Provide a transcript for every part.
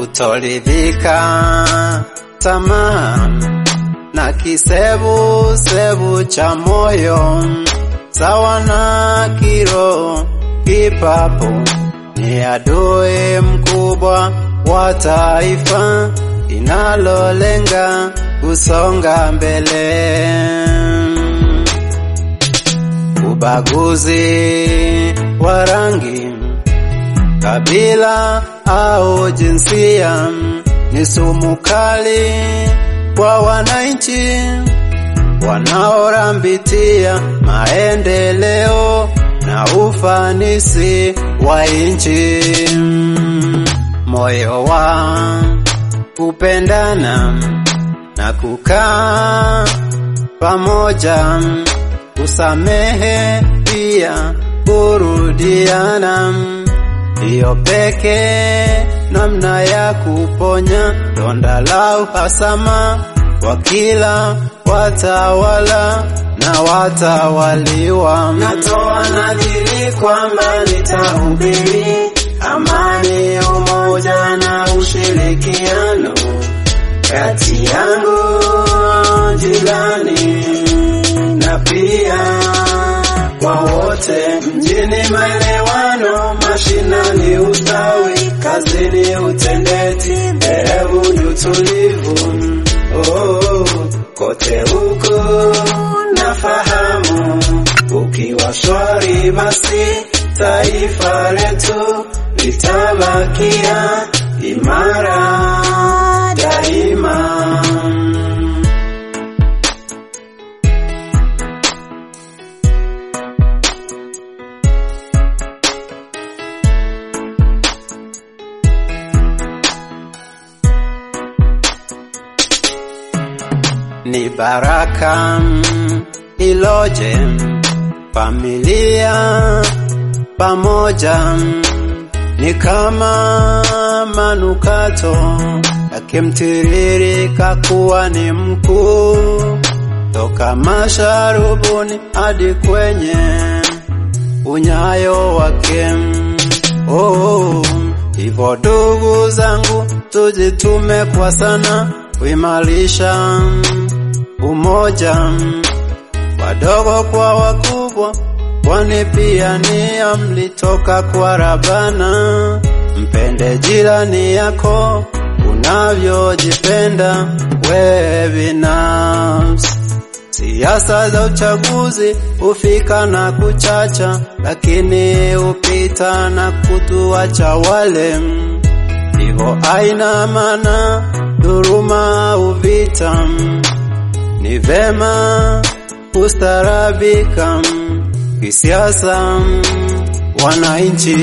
kutoridhika tamaa na kisebu sebu cha moyo sawa na kiro kipapo ni adui mkubwa wa taifa inalolenga kusonga mbele. Ubaguzi wa rangi, kabila au jinsia ni sumu kali kwa wananchi wanaorambitia maendeleo na ufanisi wa nchi. Moyo wa kupendana na kukaa pamoja, kusamehe pia kurudiana, ndiyo pekee namna ya kuponya donda la uhasama kwa kila watawala na watawaliwa. Natoa nadhiri kwamba nitahubiri amani, umoja na ushirikiano kati yangu jirani na pia kwa wote mjini, maelewano mashinani, ustawi kazini, utendeti, dhehebu ni utulivu. Oh, kote huko nafahamu, ukiwa shwari, basi taifa letu litabakia imara daima. Ni baraka iloje familia pamoja, ni kama manukato yakimtiririka kuwa ni mkuu, toka masharubuni hadi kwenye unyayo wake. Oh, hivyo ndugu zangu, tujitume kwa sana kuimarisha umoja, wadogo kwa wakubwa, kwani pia nia mlitoka kwa Rabana. Mpende jirani yako unavyojipenda wewe binafsi. Siasa za uchaguzi hufika na kuchacha, lakini hupita na kutuacha wale. Hivyo aina maana dhuluma au vita, ni vema kustarabika kisiasa, wananchi.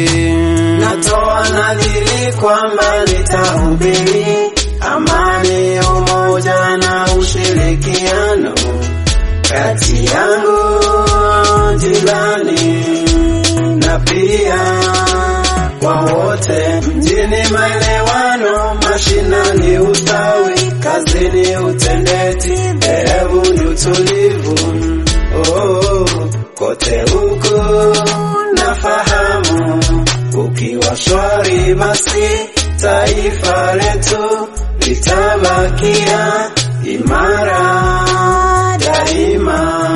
Natoa nadhiri kwamba nitahubiri amani, umoja na ushirikiano kati yangu jirani na pia kwa wote mjini, maelewano mashinani, ustawi kazini, utendeti, dhehebu ni utulivu. Oh, kote huko nafahamu, ukiwa shwari, basi taifa letu litabakia imara daima.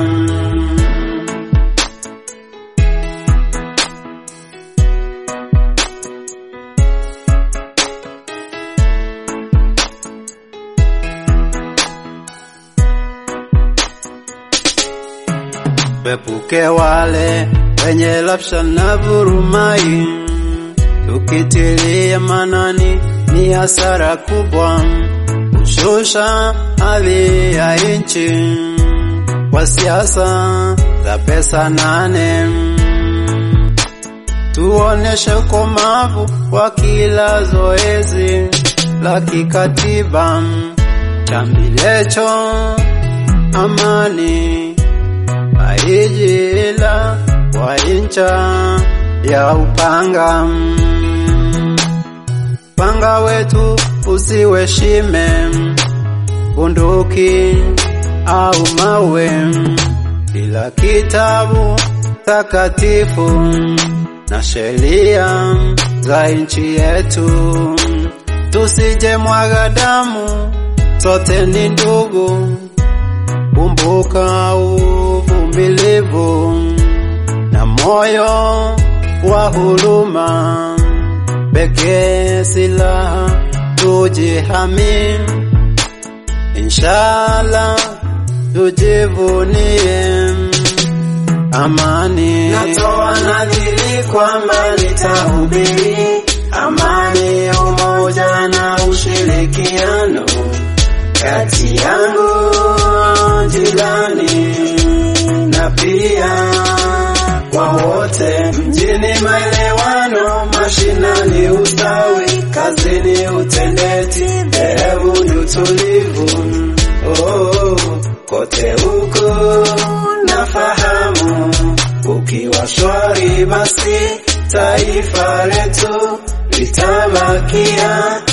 Tuepuke wale wenye lapsha na vurumai, tukitilia manani ni hasara kubwa, kushusha hadhi ya nchi kwa siasa za pesa nane. Tuoneshe ukomavu kwa kila zoezi la kikatiba, chambilecho amani aijila kwa incha ya upanga panga wetu usiwe shime bunduki au mawe, ila kitabu takatifu na sheria za nchi yetu tusije mwaga damu, sote ni ndugu. Kumbuka uvumilivu na moyo wa huruma, pekee silaha tujihami, inshallah tujivunie amani. Natoa nadhiri kwamba nitahubiri amani, umoja na ushirikiano kati yangu jirani na pia kwa wote mjini, maelewano mashinani, ustawi kazini, utendeti dhehebu ni utulivu. Oh, kote huko nafahamu, ukiwa shwari, basi taifa letu litabakia